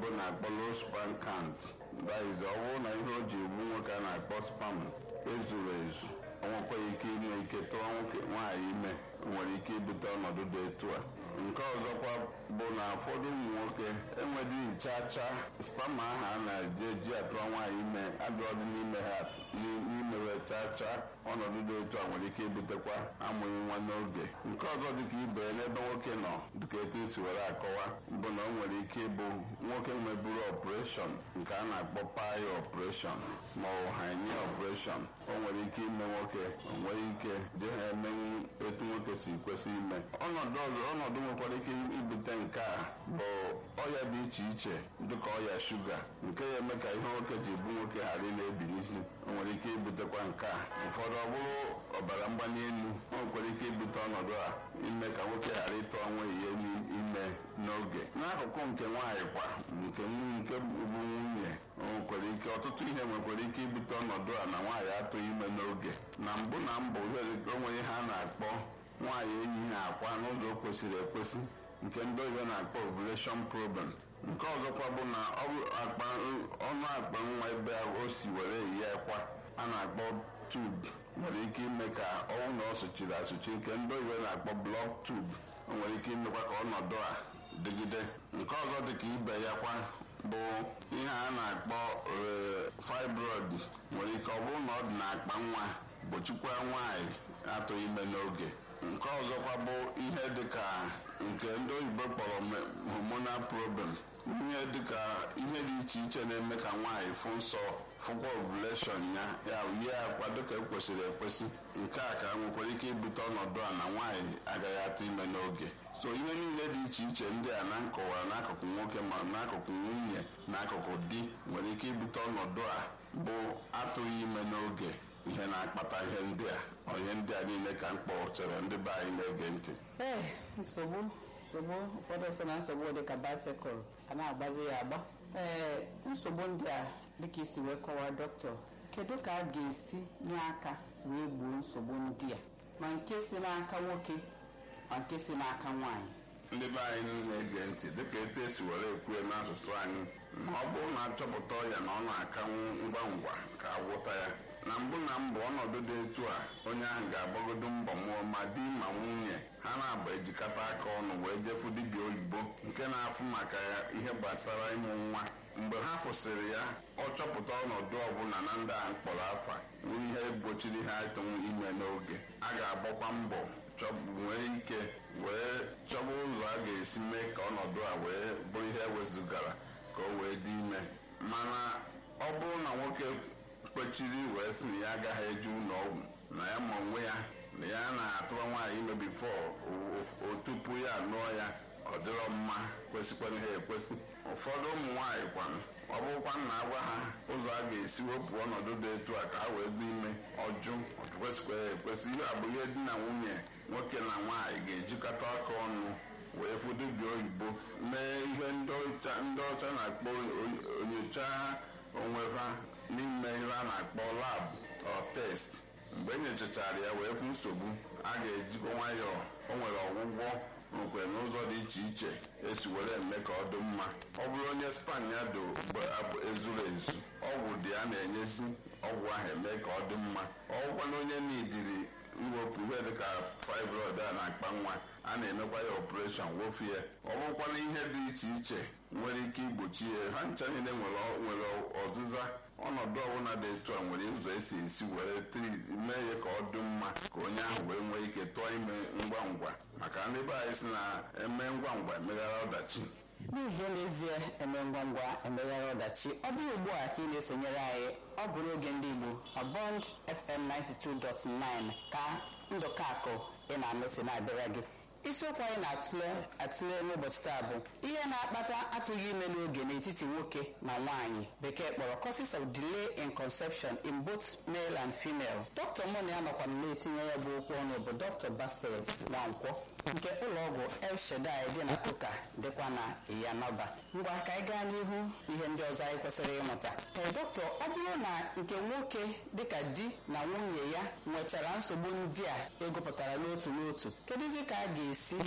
oyibo na-akpọ low sperm count that is ọ bụrụ na ihe o ji egbu nwoke a na-akpọ spam ezuru ezu o nwekwaghị ike inwe ike tụọ nwoke nwaanyị ime nwere ike ibute ọnọdụ dị etu a nke ọzọkwa bụ na ụfọdụ ụmụ nwoke enweghị chacha spam ahụ a na-eji eji atụọ nwaanyị ime adịọdị n'ime ha n'imewe chacha ọnọdụ dị etu a nwere ike ibutekwa amụghị nwa n'oge nke ọzọ dịka ibe n'ebe nwoke nọ dịka etu esi were akọwa bụ na o nwere ike ịbụ nwoke nweburu ọpụreshọn nke a na-akpọ payo ọpụreshọn ma ọ bụ hanye ọpụreshọn o nwere ike ime nwoke o nwere ike dị ha emenwu etu nwoke si kwesị ime ọnọdụ ọzọ ọnọdụ nwekwara ike ibute nke a bụ ọya dị iche iche dịka ọya shuga nke ya eme ka ihe nwoke ji bụ nwoke ghara ị na-ebi n'isi o nwere ike ibutekwa nke a ụfọdụ ọ bụrụ ọbara mgbali elu o nwekwara ike ibute ọnọdụ a ime ka nwoke ghara ịtụ ọnwa ihe ime n'oge n'akụkụ nke nwaanyị kwa nke nke bụ nwunye o nwekwara ike ọtụtụ ihe nwekwara ike ibute ọnọdụ a na nwaanyị atụghị ime n'oge na mbụ na mbụ o nwere ihe a na-akpọ nwaanyị eyighị akwa n'ụzọ kwesịrị ekwesị nke ndị oyibo na-akpọ ovulation problem nke ọzọkwa bụ na ọnụ akpa nwa ebe o si were eyi akwa a na-akpọ tube nwere ike ime ka ọnwụ na ọ sụchiri asụchi nke ndị oyibo na-akpọ block tube o nwere ike imekwa ka ọnọdụ a dịgide nke ọzọ dị ka ibe ya kwa bụ ihe a na-akpọ fibroid nwere ike ọ bụrụ na ọ dị n'akpa nwa gbochikwa nwaanyị atụghị ime n'oge nke ọzọkwa bụ ihe dịka nke ndị oyibo kpọrọ hormonal problem ihe dịka ihe dị iche iche na-eme ka nwaanyị fụ nsọ fụkwa ovulation ya ya yie akwa dịka ekwesịrị ekwesị nke a ka nwekwara ike ibute ọnọdụ a na nwaanyị agaghị atụ ime n'oge so ihe niile dị iche iche ndị a na nkọwara n'akụkụ nwoke ma n'akụkụ nwunye na akụkụ di nwere ike ibute ọnọdụ a bụ atụghị ime n'oge ihe na-akpata ihe ndị a ọ ihe ndị a niile ka m kpọchere ndị be anyị na-ege ntị ee nsogbu nsogbu ụfọdụ sị na nsogbu dị ka baịsikụl a na-agbazi ya agba ee nsogbu ndị a dịka isi wee kọwaa dọkịta kedu ka a ga-esi nye aka wee gbuo nsogbu ndị a ma nke si n'aka nwoke ma nke si n'aka nwaanyị ndị be anyị na-ege ntị dịka etu esi were ekwue n'asụsụ anyị ma ọ bụrụ na achọpụta ọya na ọ na-akanwu ngwa ngwa ka agwụta ya na mbụ na mbụ ọnọdụ dị etu a onye ahụ ga-agbagodo mbọ mụọ ma di ma nwunye ha na-abụ ejikọta aka ọnụ wee jefu dibịa oyibo nke na-afụ maka ya ihe gbasara ịmụ nwa mgbe ha fụsịrị ya ọ chọpụta ọnọdụ ọbụla na ndị ahụ mkpọrọ afa nwere ihe gbochiri ha ịtụnwu ime n'oge a ga-agbakwa mbọ nwee ike wee chọba ụzọ a ga-esi mee ka ọnọdụ a wee bụrụ ihe ewezugara ka o wee dị ime mana ọ bụrụ na nwoke kpechiri wee sị na ya agaghị eje ụlọ ọgwụ na ya ma onwe ya na ya na-atụrụ nwaanyị ime bifo o tupu ya anụọ ya ọ dịrọ mma kwesịkwara ha ekwesị ụfọdụ ụmụ nwaanyị kwanụ ọ bụrụkwa na agwa ha ụzọ a ga-esi wepụ ọnọdụ dị etu a ka ha wee dị ime ọjụ kwesịkwara ha ekwesị ihe abụ ihe di na nwunye nwoke na nwaanyị ga-ejikọta aka ọnụ wee fụ dibịa oyibo mee ihe ndị ọcha na-akpọ onyocha onwe ha n'ime ihe a na-akpọ lab ọ test mgbe e nyochachara ya wee fụ nsogbu a ga-ejikwa nwayọọ o nwere ọgwụgwọ nkwe n'ụzọ dị iche iche esi were eme ka ọ dị mma ọ bụrụ onye span ya do ezuru ezu ọgwụ dị a na-enyezi ọgwụ ahụ eme ka ọ dị mma ọgwụkwana onye n'idiri iwepụ ihe dịka fibroid a na-akpa nwa a na-emekwa ya ọpụreshọn wofie ọ bụrụkwana ihe dị iche iche nwere ike igbochi ya ha ncha niile nwere ọzịza ọnọdụ ọbụla dị etu a nwere ụzọ esi esi were mee ya ka ọ dị mma ka onye ahụ wee nwee ike tụọ ime ngwa ngwa maka ndị be anyị si na eme ngwa ngwa emeghara ọdachi n'ụzọ n'ezie eme ngwa ngwa emeghara ọdachi ọ bụrụ ugbu a ka ị na-esonyere anyị ọ bụ n'oge ndị Igbo na Bond FM 92.9 ka ndụkakụ ị na-anụ si na-abịara gị isiokwu anyị na-atụle atụle n'ụbọchị taa bụ ihe na-akpata atụghị ime n'oge n'etiti nwoke na nwaanyị bekee kpọrọ causes of delay in conception in both male and female dọkịta mụ na ya nọkwa na-etinye ya bụ okwu ọnụ bụ dọkịta Basil Nwankwọ nke ụlọọgwụ El Shaddai dị na Kuka dịkwa na Iyanọba ngwa ka anyị gaa n'ihu ihe ndị ọzọ anyị kwesịrị ịmụta ee dọkịta ọ bụrụ na nke nwoke dịka di na nwunye ya nwechara nsogbu ndị a egopụtara n'otu n'otu kedụzi ka a ga-esi